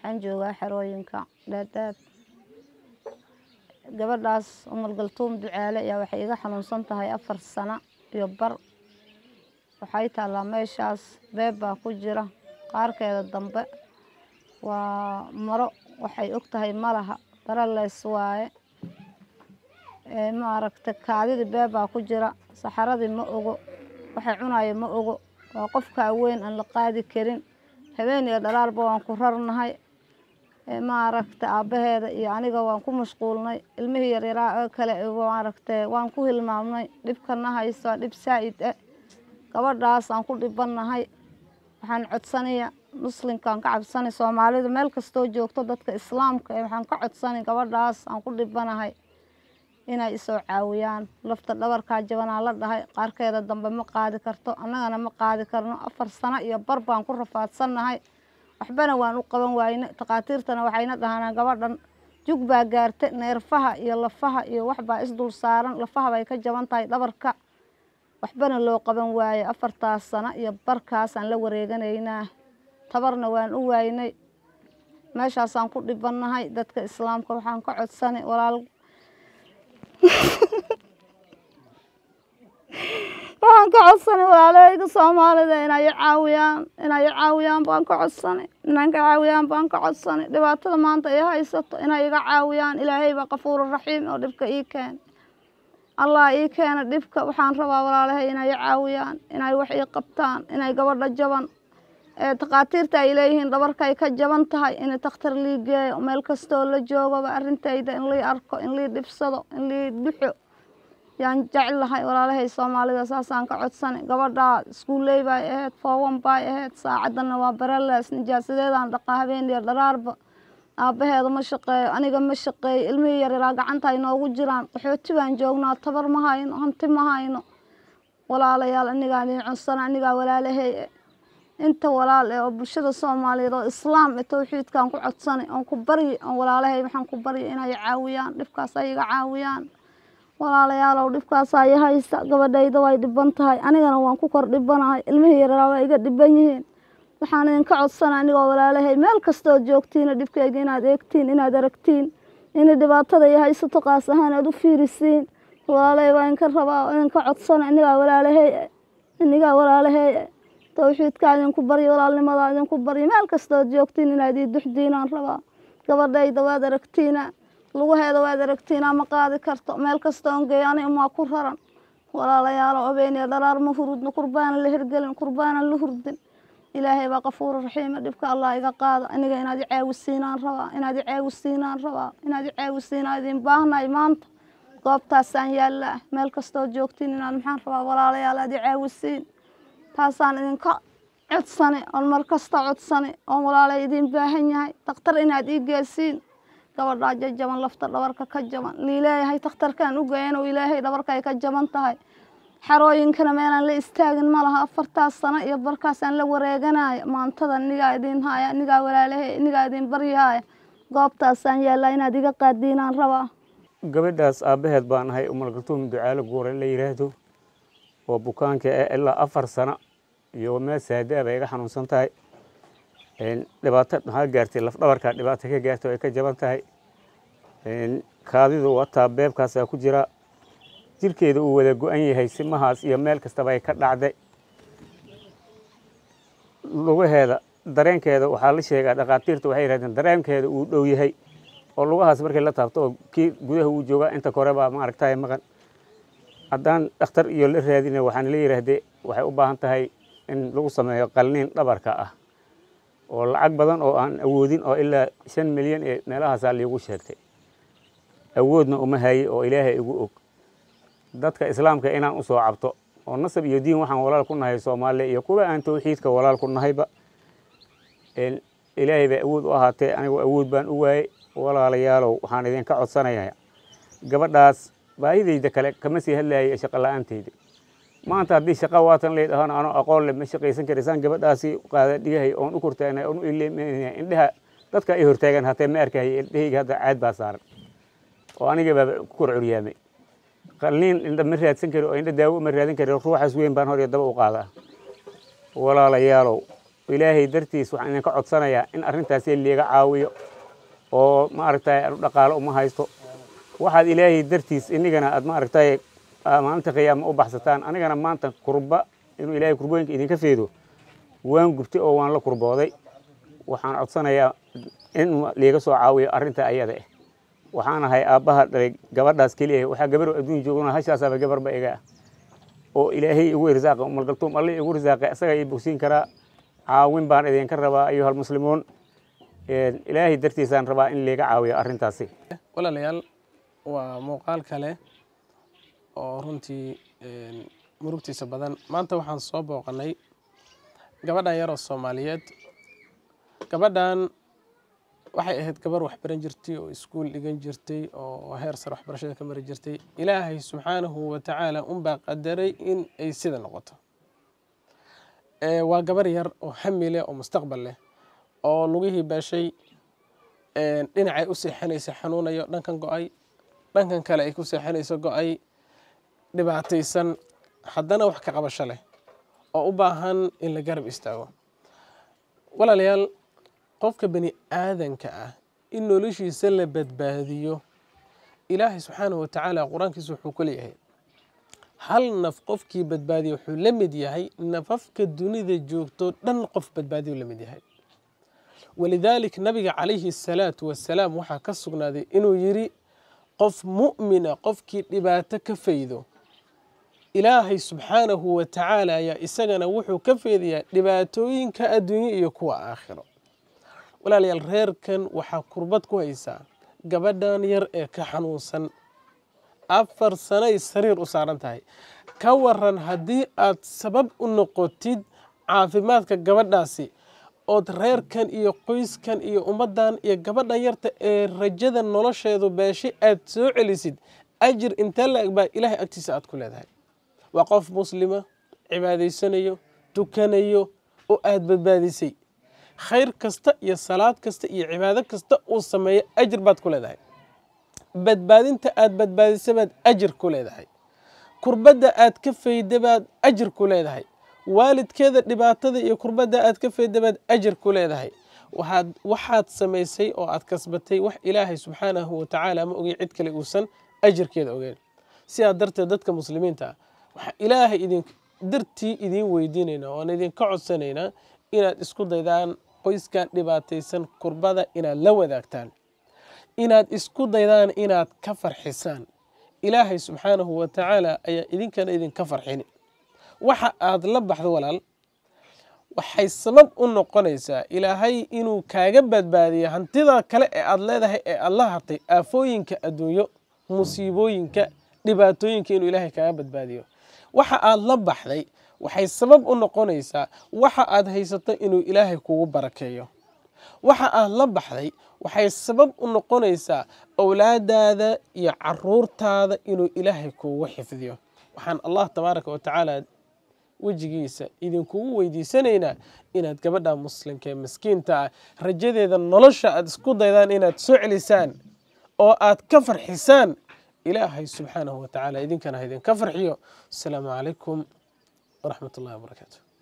waxaan joogaa xerooyinka dhaadhaab gabadhaas umal galtuum ducaale ayaa waxay iga xanuunsan tahay afar sano iyo bar waxay taallaa meeshaas beeb baa ku jira qaarkeeda dambe waa maro waxay og tahay malaha baralees waaye maaragta kaadidii beeb baa ku jira saxaradii ma ogo waxay cunayo ma ogo waa qofkaa weyn aan la qaadi karin habeen iyo dhalaarba waan ku rarnahay maaragta aabbaheeda iyo aniga waan ku mashquulnay ilmihii yaryaraa oo kale maaragta waan ku hilmaamnay dhibkana hayso waa dhib saa'id ah gabadhaas aan ku dhibannahay waxaan codsanaya muslimkaan ka cabsanay soomaalida meel kastoo joogto dadka islaamka ee waxaan ka codsanay gabadhaas aan ku dhibanahay inay isoo caawiyaan lafta dhabarkaa jabanaa la dhahay qaarkeeda dambe ma qaadi karto annagana ma qaadi karno afar sano iyo bar baan ku rafaadsannahay waxbana waan u qaban waayne takhaatiirtana waxayna dhahanaa gabadhan jug baa gaarta neerfaha iyo lafaha iyo waxbaa isdul saaran lafaha bay ka jaban tahay dhabarka waxbana loo qaban waaye afartaas sano iyo barkaasaan la wareeganaynaa tabarna waan u waaynay meeshaasaan ku dhibannahay dadka islaamka waxaan ka codsanay walaal waxaan ka codsanay walaalahayga soomaalida inay caawiyaan inay caawiyaan baan ka codsanay inaan ka caawiyaan baan ka codsanay dhibaatada maanta ay haysato inay iga caawiyaan ilaahay baa qafuuru raxiim oo dhibka ii keena allah ii keena dhibka waxaan rabaa walaalahay inay caawiyaan inay wax ii qabtaan inay gabadha jaban ee takhaatiirta ay leeyihiin dhabarkay ka jaban tahay in takhtar lii geeyo meel kastoo la joogaba arrintayda in lii arko in lii dhibsado in lii dhuxo yaan jeclahay walaalahay soomaalida saasaan ka codsanay gabadhaa iskuuley bay ahayd foowan bay ahayd saacaddana waa baralees nijaasadeedaan dhaqaa habeeniyo dharaarba aabbaheeda ma shaqeeyo aniga ma shaqeeyo ilmihii yaryaraa gacanta ay noogu jiraan qaxooti baan joognaa tabar ma hayno hanti ma hayno walaalayaal anigaa idin codsana anigaa walaalahay inta walaal eh oo bulshada soomaaliyeed oo islaam ee towxiidkaan ku codsanay oon ku baryi oon walaalahay waxaan ku baryi inay caawiyaan dhibkaas ay iga caawiyaan walaalayaalow dhibkaas ay haysta gabadhayda way dhiban tahay anigana waan ku kor dhibanahay ilmihii yaraa waa iga dhiban yihiin waxaan idinka codsana anigoo walaalahay meel kastood joogtiina dhibkeyga inaad eegtiin inaad aragtiin inay dhibaatada i haysato qaas ahaan aad u fiirisiin walaalahay waa idinka rabaa idinka codsana inigaa walaalahay inigaa walaalahay towxiidkaa idinku baryo walaalnimadaa idinku baryo meel kastood joogtiin inaad ii duxdiinaan rabaa gabadhayda waad aragtiina lugaheeda waad aragtiinaa ma qaadi karto meel kastoon geeyo ani umaa ku raran walaalayaalo obeeniya dharaar ma hurudno kurbaanan la hirgelin kurbaanan la hurdin ilaahay baa qafuuru raxiima dhibka allah iga qaada aniga inaad i caawisiinaan rabaa inaad i caawisiinaan rabaa inaad i caawisiinaa idin baahnahay maanta goobtaasaan yaallaa meel kastood joogtiin inaad maxaan rabaa walaalayaal aad i caawisiin taasaan idinka codsane oon mar kasta codsane oon walaalay idin baahan yahay dakhtar inaad ii geesiin gabadhaa jajaban lafta dhabarka ka jaban liileeyahay takhtarkaan u geeyan oo ilaahay dhabarka ay ka jaban tahay xarooyinkana meelaan la istaagin ma laha afartaas sano iyo barkaasaan la wareeganaya maantada nigaa idin haya nigaa walaalahay nigaa idin baryahaaya goobtaasaan yaallaa inaad iga qaadiinaan rabaa gabadhaas aabbaheed baan ahay umalgaltuum ducaalo guura la yidhaahdo oo bukaanka ah ilaa afar sano iyo meel saadaa bay iga xanuunsan tahay dhibaato maxaa gaartay lafdhabarkaa dhibaato ka gaartay oo ay ka jaban tahay kaadidu wataa beebkaasaa ku jira jirkeeda uu wada go-an yahay simahaas iyo meel kastaba ay ka dhacday lugaheeda dareenkeeda waxaa la sheegaa dhakhaatiirta waxay yidhahdeen dareenkeeda uu dhow yahay oo lugahaas markay la taabto oo kii gudaha uu joogaa inta kore baa maaragtay maqan haddaan dhakhtar iyo la raadina waxaan la yidhaahdee waxay u baahan tahay in lagu sameeyo qalniin dhabarka ah oo lacag badan oo aan awoodin oo ilaa shan milyan ee meelahaasaa liigu sheegtay awoodna uma haye oo ilaahay igu og dadka islaamka inaan u soo cabto oo nasab iyo diin waxaan walaal ku nahay soomaaliya iyo kuwa aan towxiidka walaal ku nahayba ilaahay bay awood u ahaatee anigu awood baan u waayey walaalayaalow waxaan idinka codsanayaa gabadhaas baahidayda kale kama sii hadlayay shaqo la-aantayda maanta haddii shaqa waatan lay dhahana anoo aqoon le ma shaqaysan karaysaan gabadhaasi qaada dhigahay oon u kortaagnay oon u ileemanaya indhaha dadka ay hortaagan hatee ma arkaya indhahayga hadda caad baa saaran oo aniga baaba ku kor curyaamay qalniin indha ma raadsan kari oo indha daawo ma raadin kari ruuxaas weyn baan hor iyo daba u qaadaa walaalayaalow ilaahay dartiis waxaan idinka codsanayaa in arrintaasi liiga caawiyo oo maaragtay dhaqaalo uma haysto waxaad ilaahay dartiis inigana aad maaragtay maalinta qiyaama u baxsataan anigana maanta kurba inuu ilaahay kurbooyinka idinka feedo waan gubtay oo waan la kurbooday waxaan codsanayaa in liiga soo caawiyo arrinta ayada ah waxaan ahay aabbaha dhalay gabadhaas keliya waxaa gabar adduun joogana hashaasaaba gabarba iga ah oo ilaahay igu irsaaqa umalgaltuum alle igu irsaaqay asaga ii bogsiin karaa caawin baan idinka rabaa ayuha almuslimuun ilaahay dartiisaan rabaa in liiga caawiyo arrintaasi walaalayaal waa muuqaal kale oo runtii murugtiisa badan maanta waxaan soo booqanay gabadhan yaroo soomaaliyeed gabadhan waxay ahayd gabar waxbaran jirtay oo iskuul dhigan jirtay oo heer sare waxbarashada ka mari jirtay ilaahay subxaanahu watacaala unbaa qadaray in ay sida noqoto waa gabar yar oo hami leh oo mustaqbal leh oo lugihii beeshay dhinacay u seexanaysa xanuunayo dhankan go-ay dhankan kale ay ku seexanayso go-ay dhibaataysan haddana wax ka qabasho leh oo u baahan in la garab istaago walaalayaal qofka bani aadanka ah in noloshiisa la badbaadiyo ilaahay subxaanahu watacaala qur-aankiisa wuxuu ku leeyahay hal naf qofkii badbaadiya wuxuu la mid yahay nafafka dunida joogto dhan qof badbaadiyu la mid yahay walidaalik nabiga calayhi asalaatu wasalaam waxaa ka sugnaaday inuu yidhi qof mu'mina qofkii dhibaato ka faydo ilaahay subxaanahu watacaala ayaa isagana wuxuu ka faydayaa dhibaatooyinka adduunye iyo kuwa aakhiro walaalayaal reerkan waxaa kurbad ku haysaa gabadhan yar ee ka xanuunsan afar sanay sariir u saaran tahay ka waran haddii aad sabab u noqotid caafimaadka gabadhaasi ood reerkan iyo qoyskan iyo ummaddan iyo gabadhan yarta ee rajada nolosheedu beeshay aad soo celisid ajir intee la-eg baa ilaahay agtiisa aad ku leedahay waa qof muslima cibaadaysanayo tukanayo oo aada badbaadisay khayr kasta iyo salaad kasta iyo cibaado kasta uu sameeyo ajir baad ku leedahay badbaadinta aada badbaadisa baad ajir ku leedahay kurbadda aad ka fayda baad ajir ku leedahay waalidkeeda dhibaatada iyo kurbadda aad ka fayda baad ajir ku leedahay waxaad waxaad samaysay oo aad kasbatay wax ilaahay subxaanahu watacaala ma ogey cid kale uusan ajirkeeda ogeyn sidaa darteed dadka muslimiinta ah waxaa ilaahay idin dartii idiin weydiinaynaa oan idinka codsanaynaa inaad isku daydaan qoyskan dhibaataysan kurbada inaad la wadaagtaan inaad isku daydaan inaad ka farxisaan ilaahay subxaanahu watacaala ayaa idinkana idinka farxini waxa aad la baxdo walaal waxay sabab u noqonaysaa ilaahay inuu kaaga badbaadiyo hantida kale ee aad leedahay ee aad la hartay aafooyinka adduunyo musiibooyinka dhibaatooyinka inuu ilaahay kaaga badbaadiyo waxa aad la baxday waxay sabab u noqonaysaa waxa aad haysato inuu ilaahay kugu barakeeyo waxa aad la baxday waxay sabab u noqonaysaa owlaadaada iyo caruurtaada inuu ilaahay kuugu xifdiyo waxaan allah tabaaraka wa tacaala wejigiisa idinkugu weydiisanaynaa inaad gabadha muslimka ee maskiinta ah rajadeeda nolosha aad isku daydaan inaad soo celisaan oo aad ka farxisaan ilaahay subxaanahu wa tacaala idinkana ha idinka farxiyo asalaamu calaykum waraxmat ullahi wabarakaatu